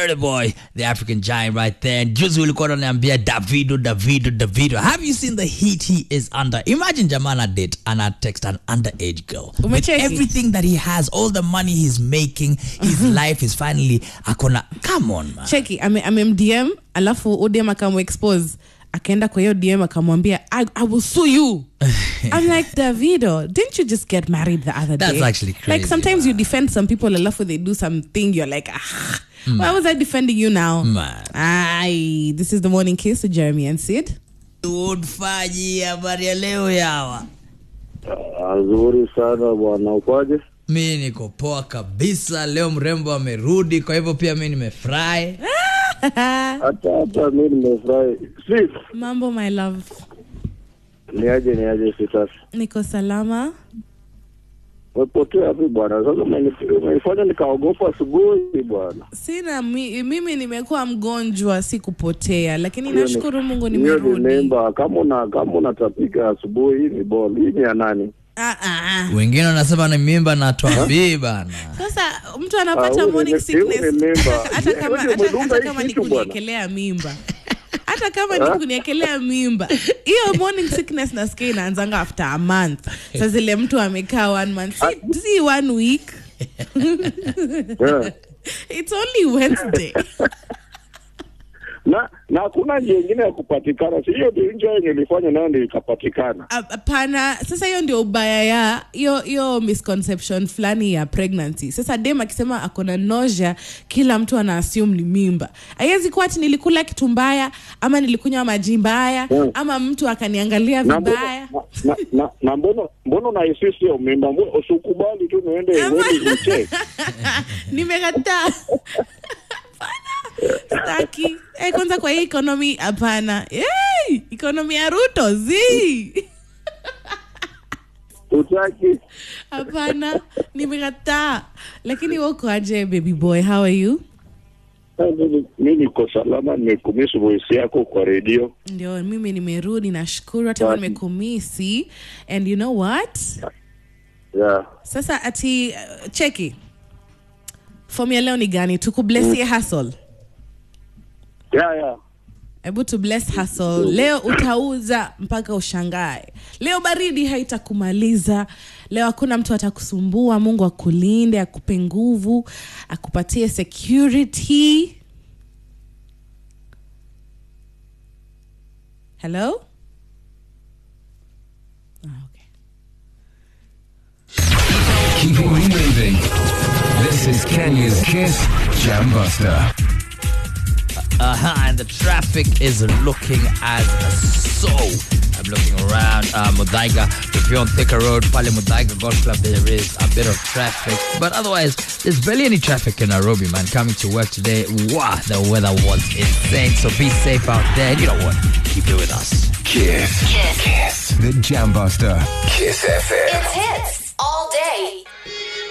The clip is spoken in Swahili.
Burna Boy, the African giant right there. And juzi ulikuwa unaniambia Davido, Davido, Davido. Have you seen the heat he is under? Imagine Jamana date and I text an underage girl. With Umecheki? everything that he has, all the money he's making, his life is finally akona. Come on, man. cheki ame- amemdm alafu udm akamexpose akaenda kwa hiyo dm akamwambia I, i will sue you i'm like davido didn't you just get married the other That's day actually crazy, like sometimes you defend some people alafu they do something you're like ah, why was i defending you now Man. Aye, this is the morning kiss to jeremy and sid Woodfaji, habari ya leo yawa. Nzuri sana bwana, ukwaje? mi niko poa kabisa leo mrembo amerudi kwa hivyo pia mi nimefurahi Hata hata mi nimefurahi. Si mambo my love ni aje ni aje sitasi. niko salama Umepotea wapi bwana? Sasa umeni- umenifanya nikaogopa asubuhi bwana. sina mi, mimi nimekuwa mgonjwa si kupotea lakini Hiyo ni- nashukuru mungu hiyo ni nimerudi mimba. Kama una kama unatapika asubuhi, hii ni ball. Hii ni ya nani? ah, ah, ah. wengine wanasema ni mimba na twambii bana sasa mtu Ah, anapata huyu ni- morning huyu ni sickness mimba. hata kama Wewe hata, umedunga hata hii kama ni kitu bwana. kuniekelea mimba hata kama ni kuniekelea mimba hiyo morning sickness nasikia inaanzanga after a month sa zile mtu amekaa one month si, si one week Yeah. it's only wednesday Na na hakuna njia ingine ya kupatikana. Si hiyo ndio njia yenye ilifanya nayo ndio ikapatikana. Hap- hapana sasa hiyo ndio ubaya ya hiyo hiyo misconception fulani ya pregnancy sasa dem akisema akona nausea kila mtu ana assume ni mimba haiwezi kuwa ati nilikula kitu mbaya ama nilikunywa maji mbaya Mm. ama mtu akaniangalia Na vibaya mbona na, na, na mbona mbona unahisi sio mimba? Mbona usikubali tu niende Ama- uende ucheck. nimekataa Hapana, staki eh, kwanza kwa hii ekonomi hapana hey, ekonomi ya ruto zi Utaki hapana nimekataa lakini wako aje baby boy how are you Eh, mimi- mi niko salama, nimekumisi voice yako kwa redio. ndio mimi nimerudi nashukuru hata kama Wapi? nimekumisi and you know what Yeah. sasa ati uh, cheki fom ya leo ni gani tukublesie hustle Yeah, yeah. hebu tu bless hustle leo utauza mpaka ushangae leo baridi haitakumaliza leo hakuna mtu atakusumbua mungu akulinde akupe nguvu akupatie security hello Ah, okay. Keeping you moving. This is Kenya's Kiss Jam Buster. uh-huh, and the traffic is looking as so i'm looking around uh, Mudaiga. if you're on Thika Road, Pale Mudaiga Golf Club, there is a bit of traffic. But otherwise, there's barely any traffic in Nairobi, man. Coming to work today, wow, the weather was insane. So be safe out there. And you know what? Keep it with us. Kiss. Kiss. The Jam Buster. Kiss FM. It's hits.